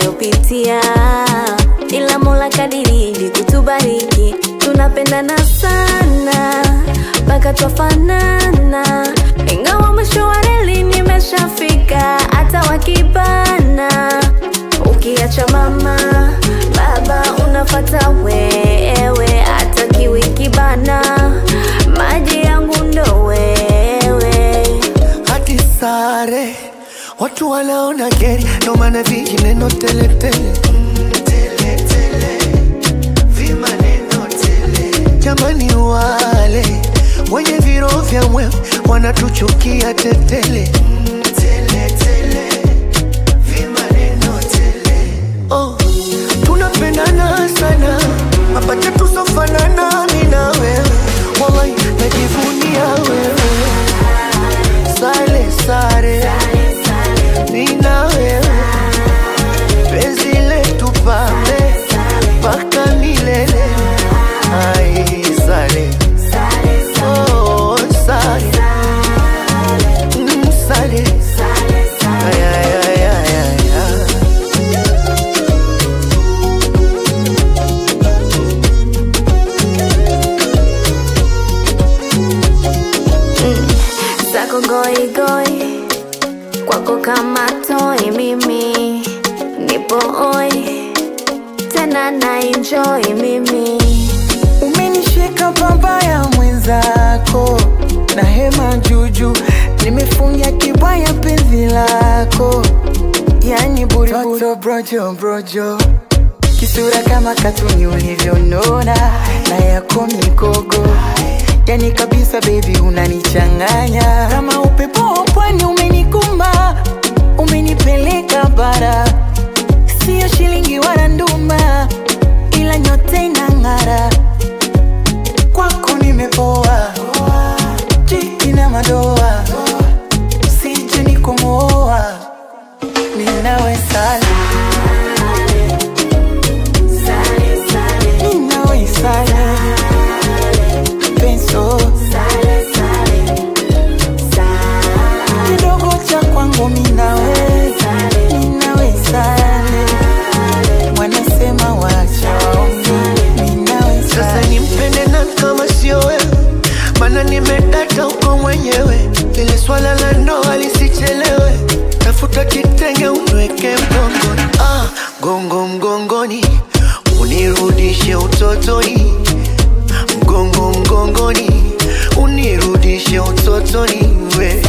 tunayopitia, ila Mola kadiridi kutubariki, tunapendana sana mpaka twafanana, ingawa mwisho wa reli nimeshafika, hata wakibana, ukiacha mama baba unafata wewe, hata kiwi kibana, maji yangu ndo wewe. hadi sare watu wanaona geri ndo maana vijineno teletele jamani wale wenye viro vya mwewe wanatuchukia tetele oh, tunapendana sana mapacha tusofanana mi na wewe wallahi najivunia wewe sale sare mi na wewe penzi letu pambe mpaka milele ai sale oh, sale Mm, sale Ay, ay, ay, ay, ay, ay. zako goigoi kwako kama toi mimi nipo oi tena na enjoy mimi Umenishika pabaya mwenzako, na hema juju, nimefungia kibaya penzi lako, yani buriburi Toto brojo brojo, kisura kama katuni ulivyonona, na yako mikogo yani kabisa baby, unanichanganya kama upepo wa pwani, umenikumba umenipeleka bara, sio shilingi wala nduma, ila nyote inang'ara kwako nimepoa, jiki na madoa, sije nikomoa, ninawe sale, ninawe sale, penso kidogo cha kwangu minawe, ninawe sale, wanasema wacha waongee, ninawe Sasa sale. nimpende na kama sio wewe, mana nimedata uko mwenyewe. Ile swala la ndoa lisichelewe, tafuta kitenge unweke mgongoni, ah, gongo mgongoni, unirudishe utotoni, mgongo mgongoni, unirudishe utotoni we